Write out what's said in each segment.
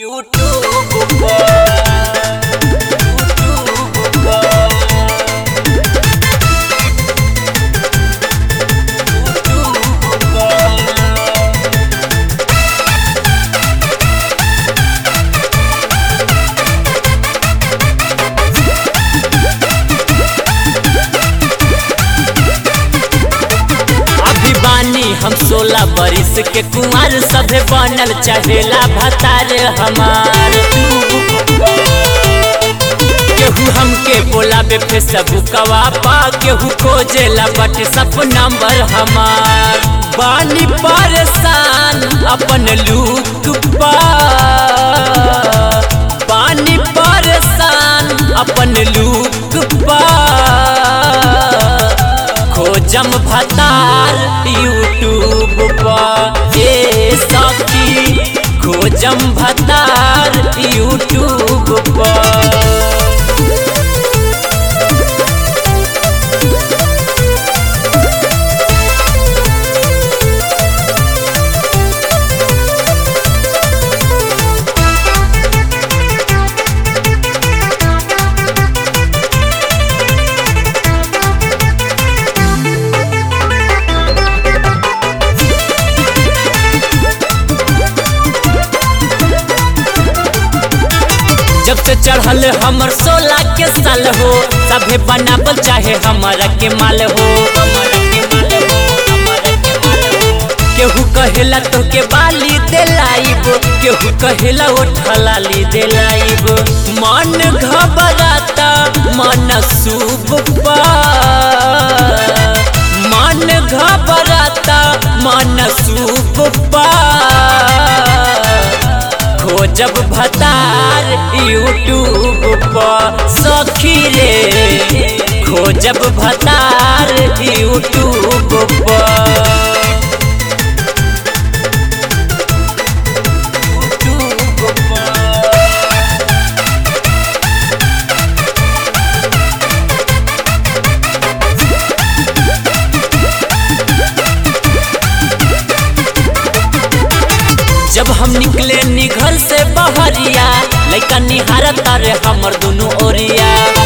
YouTube पर YouTube पर YouTube पर अभी बानी हम सोलह बरिस के कुंवर सभे बनल चढ़ेला भतार हमार केहू हमके बोलाबे फेसबुकवा पा केहू खोजेला बट सब नंबर हमार बानी परेशान अपन लुक पा बानी परेशान अपन लुक पा खोजम भतार यूट्यूब पर ए सखी खोजम भतार यूट्यूब पर जब से चढ़ल हमर सोलह के साल हो सभे बनावल चाहे हमारा के माल हो केहू कहेला तो के बाली दिलाइब केहू कहेला ओठलाली दिलाइब मन घबराता मन शुभ पा मन घबराता मन शुभ पा खोजब भतार यूट्यूब पर सखी रे खोजब भतार यूट्यूब पर यूट्यूब पर जब हम निकले निघर से बहरिया लैका निहारत तारे हमर दुनु ओरिया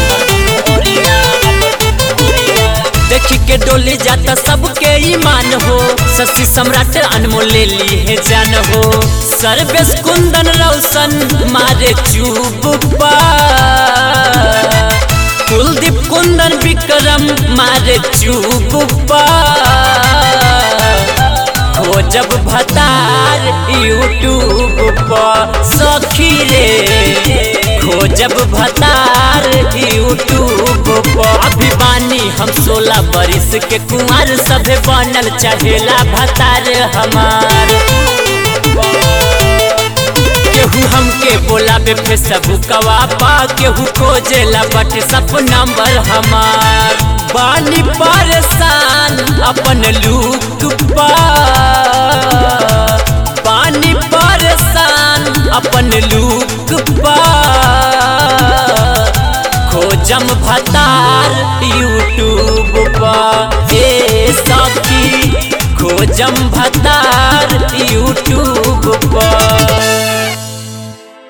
देखी के डोली जाता सबके ईमान हो शशि सम्राट अनमोल ले ली है जान हो सर्वेश कुंदन रोशन मारे चुप पा कुलदीप कुंदन विक्रम मारे चुप पा खोजब भतार यूट्यूब पर सखी रे खोजब भतार यूट्यूब पर अभी बानी हम सोलह बरिस के कुंवर सभे बनल चढ़ेला भतार हमार केहू हमके बोलाबे फेसबुकवा पा केहू खोजेला बट सब नंबर हमार बानी परेशान अपन लुक पा बानी परेशान अपन लुक पा खोजम भतार यूट्यूब पर ए सखी खोजम भतार यूट्यूब पर